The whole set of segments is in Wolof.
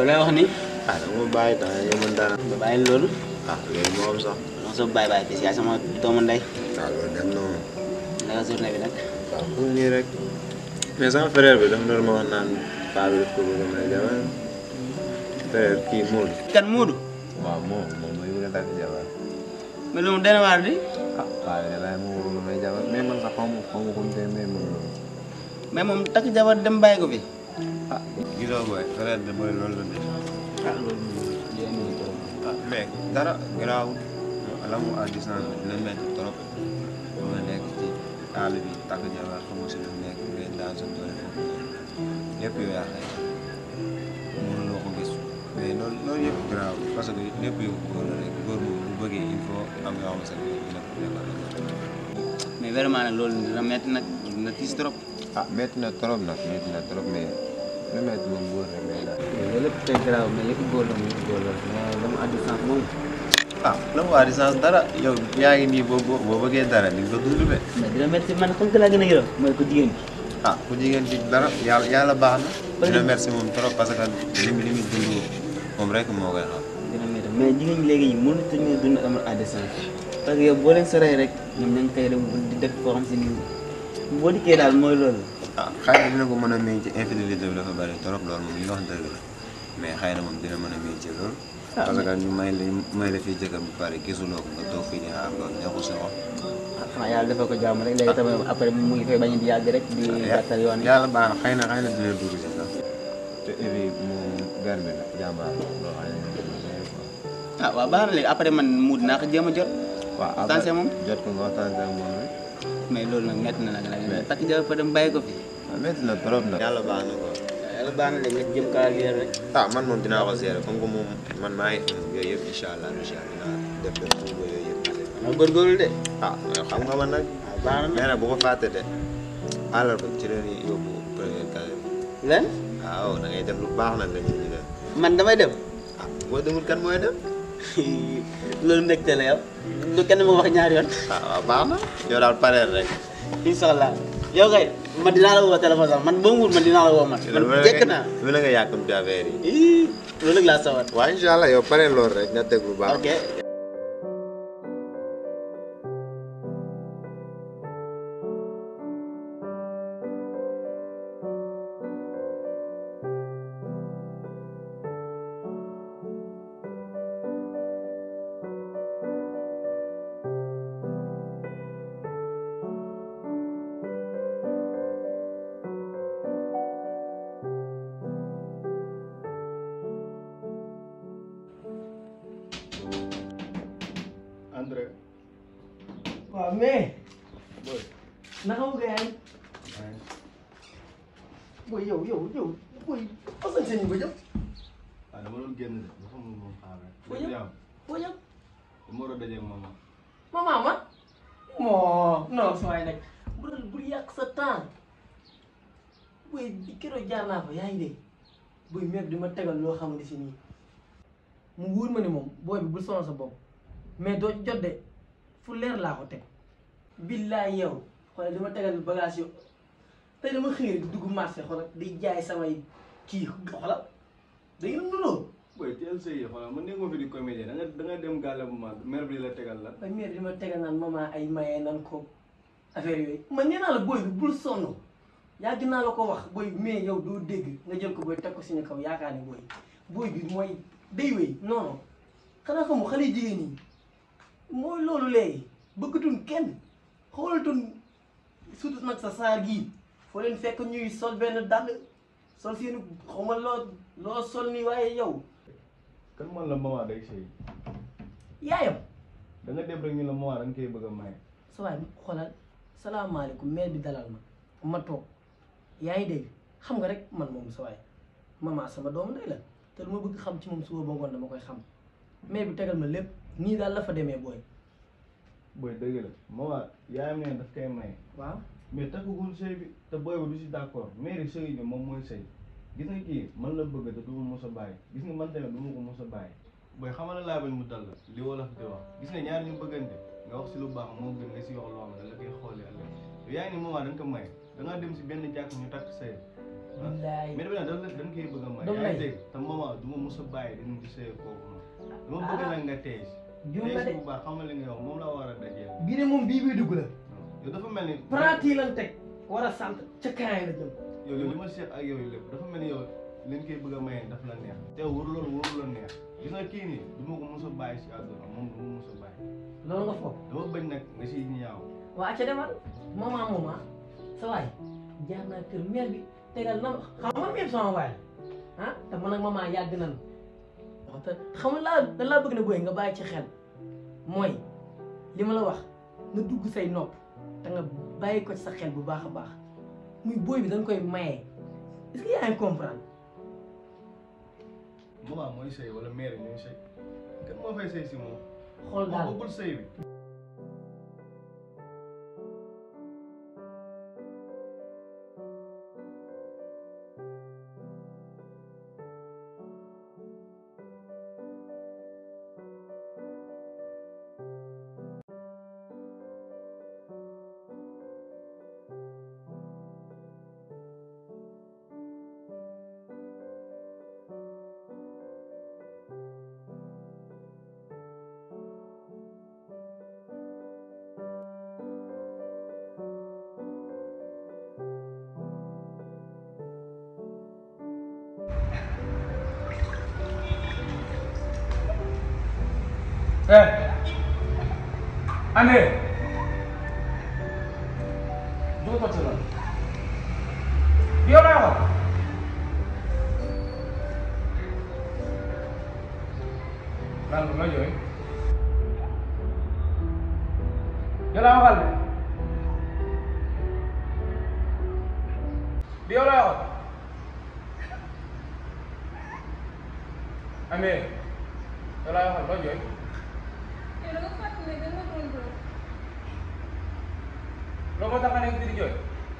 ngay wax ni ah dama bàyyi temps yii man dara. ba bàyyi loolu ah loolu moo am sax. donc soo bàyyi bàyyi bis yaay sama doomu ndey ah loolu dem na moom. naka journée bi nag waaw pour nii rek. mais sama frère bi dafa doon ma wax naan paa bi daf ko bëgg a may jabar. frère kii Modou. kan Moodu waaw moom moom mooy bëgg a takk jabar. mais lu mu dana waar di ah paa bi laay moo bëgg a may jabar mais man sax xaw ma xaw ma ko mu tee may mën loolu. mais moom takk jabar dem bàyyi ko fi ah gisoo booy frère de mooy loolu la def. ah loolu moom ah mais dara garaawul la mu à distance bi dina métti trop ba nga nekk ci àll bi takk jabar xam nga si lu nekk ngay daan sa doole foofu noonu lépp yow yaa xëy mënuloo ko gis mais loolu loolu yëpp garaawul parce que lépp yow góor la rek góor moom bu bëggee il faut am yoo xam ne dina ko defal mais vraiment nag loolu dina metti nag dina tiis trop ah métti na trop nag métti na trop mais lu métti moom góor rek lay daal. loolu lépp tey garaaw mais yëpp góor la moom góor la mais dama à distance moom ah la mu à distance dara yow yaa ngi nii boo boo boo bëggee dara di nga ko dund de. mais dina metti man xam nga laa gën a yërëm mooy ko jigéen bi ah ku jigéen ci dara yàlla yàlla baax na. dina merci moom trop parce que li mu li mu dund moom rek moo koy xam. dina metti mais jigéen ñi léegi mënut ñu dund amal à distance parce que yow boo leen soree rek ñoom ña ngi koy dem di def foo xam si ni boo dikkee daal mooy loolu ah xëy na dina ko mën a miin ci infidélité bi dafa bëri trop loolu moom li nga wax dëgg la mais xëy na moom dina mën a miin ci loolu. parce que ñu may la ñu may la fii jëkkër bu pare gisuloo ko nga toog fii di xaar loolu neexul sa xol. ah xanaa yàlla defal ko jàmm rek léegi tamit après mu ngi fay bañ di yàgg rek di gàttal yoon yi yàlla baax na xëy na xëy na dina dugg si sax. te évi moom gar bi la jàmbaar loo xam ne ah waaw baax na léegi après man mu dinaa ko jéem a jot waaw Tansé moom jot ko nga waxtaan ak moom rek. mais loolu nag métti na nag la takk jabar fa dem bàyyi ko fi waaw métti na trop nag. yàlla baax na quoi. yàlla baax na léegi nga jëm kaa liir rek ah man moom dinaa ko gérer comme que moom man maa ngi am yooyu yëpp incha allah incha allah dinaa def def pour yooyu yëpp. ma góorgóorlu de ah mais xam nga man nag. waaw baax na mais nag bu ko fàtte de àllarba ci la ñuy yóbbu premier casier bi. lan waaw da ngay def lu baax nag dañuy ñu def. man damay dem ah boo demul kan mooy dem. loolu mbégte la yow du kenn ma wax ñaari yoon ah waaw baax na. yow daal pareel rek. incha allah yow kay man dinaa la woo téléphone sax man boo mu wut man dinaa la woo man man jekk naa lu la nga yàkkamti affaire yi. ii loolu nag laa sawar waaw incha allah yow pareel loolu rek nga teg lu baax. ok André. waaw mais Boy. naka mu gën booy yow yow yow booy façon seen ba jëm ah dama doon génn de dafa mun moom xaar rek. Foo jëm? jàmm foo jëm dama war a dajeeg maman. maman ma moo non sa waay nag bu doon bul yàq sa temps booy di keroog jaar naa fa yaa ngi dégg booy mère di ma tegal loo xamante si nii mu wóor ma ne moom booy bi bul sonal sa bopp mais doo ci jot de fu leer laa ko teg billaay yow xoolal dama tegal bagage yo tey dama xëy rek dugg marché xoolal di jaay samay kii xoolal da ngeen nunoo booy teel sa yi xoolal man nekk ma fi di comédien da nga da nga dem gàlle bu mag mère bi la tegal la. ba mère di ma tegal naan maman ay maye nan ko affaire yooyu man nee naa la booy bi bul sonn yàgg naa la ko wax booy bi mais yow doo dégg nga jël ko booy teg ko suñu kaw yaakaar ne booy booy bi mooy day wéy non non xanaa xamu xale jigéen ñi mooy loolu léegi bëggatuñ kenn xoolatuñ surtout nag sa saar gii foo leen fekk ñuy sol benn dàll sol seenu xaw ma loo loo sol ni waaye yow kan man la maman day sëy yaayam da nga dem rek ñu la maman da nga koy bëgg a maye. sa waay xoolal salaamaaleykum maire bi dalal ma ma toog yaa ngi dégg xam nga rek man moom sa waay maman sama doomu ndey la te lu ma bëgg xam ci moom suba ba ngoon dama koy xam maire bi tegal ma lépp nii daal la fa demee booy booy dëgg la maman yaayam ne daf koy maye. waaw mais takkagul sëy bi te booy ba du si d' accord mairie sëy bi moom mooy sëy gis nga kii man la bëgg te du ma mos a bàyyi gis nga man tamit du ma ko mos a bàyyi booy xamal la laa bañ mu dal la li wolof di wax gis nga ñaar ñu bëggante nga wax si lu baax moo gën nga si wax loo xam ne da la koy xoolee ëllëg yow yaa ngi ni moment da nga ko may da ngaa dem si benn jàkk ñu takk sëy billaay mais dafa ne dañ koy bëgg a may. Dam yaa lay. ngi dégg te maman du ma mos a bàyyi dañu di sëy kooku noonu. dama bëgg nag nga tey si. juum tey na si de bu baax xam nga li nga wax moom la war a dajeel. bii de moom bii bii dugg la yow dafa mel ni. prati lan teg war a sant ca kaay la jëm yow yow li ma seet ak yow lépp dafa mel ni yow li nga koy bëgg a maye daf la neex. te wóor loolu wóor la neex gis nga kii nii du ma ko mos a bàyyi si àdduna moom du ma mos a bàyyi. loolu nga foog dama bañ nag nga siy ñaaw. waa ca demal moment moment sa waay jaar naa kër mère bi tegal na ma xam nga même sama waay la ah te man ak maman yàgg nan wax te xam nga laa da laa bëgg na booy nga bàyyi ci xel mooy li ma la wax na dugg say nopp te nga bàyyi ko ci sa xel bu baax a baax muy booy bi dañ koy maye est-ce que yaa ngi comprendre maman mooy sëy wala mère ñooy sëy kan moo fay sëy si moom. xool moom daal bëggul sëy bi. Eh. Ane. Dua tak jalan. Dia lewat. Lalu lagi eh. Dia lewat kali. Dia lewat. Ane. Dia lewat lagi eh. yow da nga fàttali ne dama doon dóor loolu moo tax nga nekk fii di jooy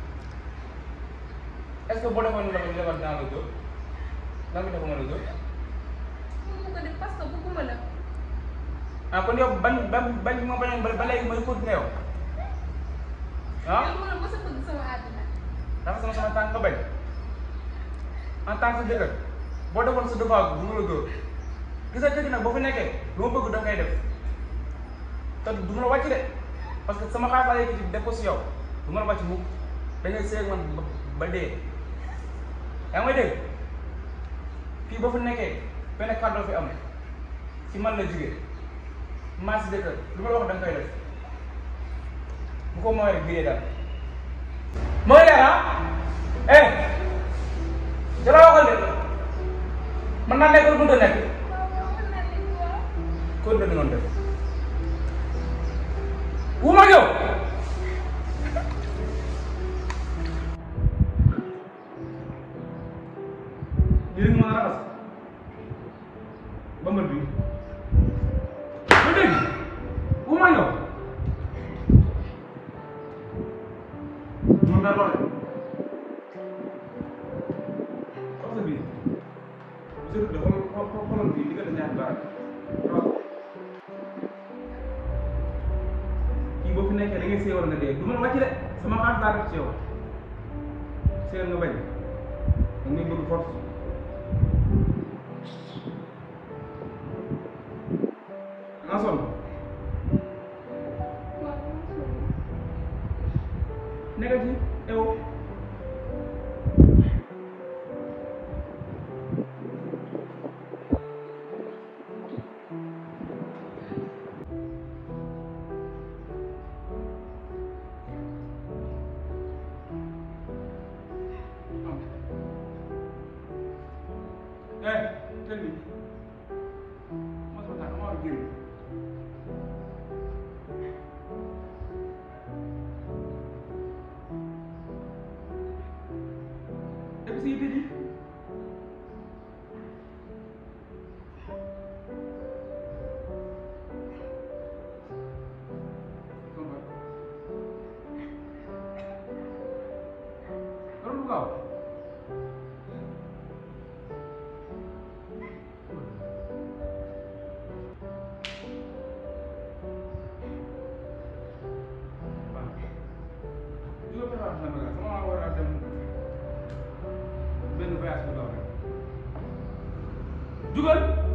est-ce que boo defoon lu la ko defal dinaa la dóor lan nga defoon la dóor pour mu ko def parce que bëgguma la ah kon yow bañ bañ bañ ma bañoon ba ba léegi may continuer yow ah yow dama la mës a bëgg sama àddina dafa sama sama tànk nga bañ en tant que jëkkër boo defoon sa devoir du ma la dóor gis nga kër gi nag boo fi nekkee lu ma bëgg da ngay def te du ma la wàcc de parce que sama xaalis laa yëkkati def ko si yow du ma la wàcc mukk da ngay seeg man ba ba dee yaa ngi may dégg fii boo fi nekkee benn kàddu fi am ci man la jógee maa si jëkkër lu ma la wax da nga koy def bu ko mooy rek biyee daal mooy dara eh ca la waxal de mën naa nekk lu mënta nekk waaw mën naa nekk waaw kon da noonu def wu ma yow jërëjëf ma raxas ba mbër bi ba dégg wu ma yow mun na lool wax sa biir surtout dafa xoolal fii diggante ñaari baaraam waaw kii boo fi nekkee da ngay séewal nga dee du ma la wàcc de sama xaalis laa def ci yow séewal nga bañ da ngay bëgg force nga sonn waaw dama sonn. nekk ci ew Eh, tell me. What's the matter? How are you? Depuis si yite ji loolu lu gaaw jugal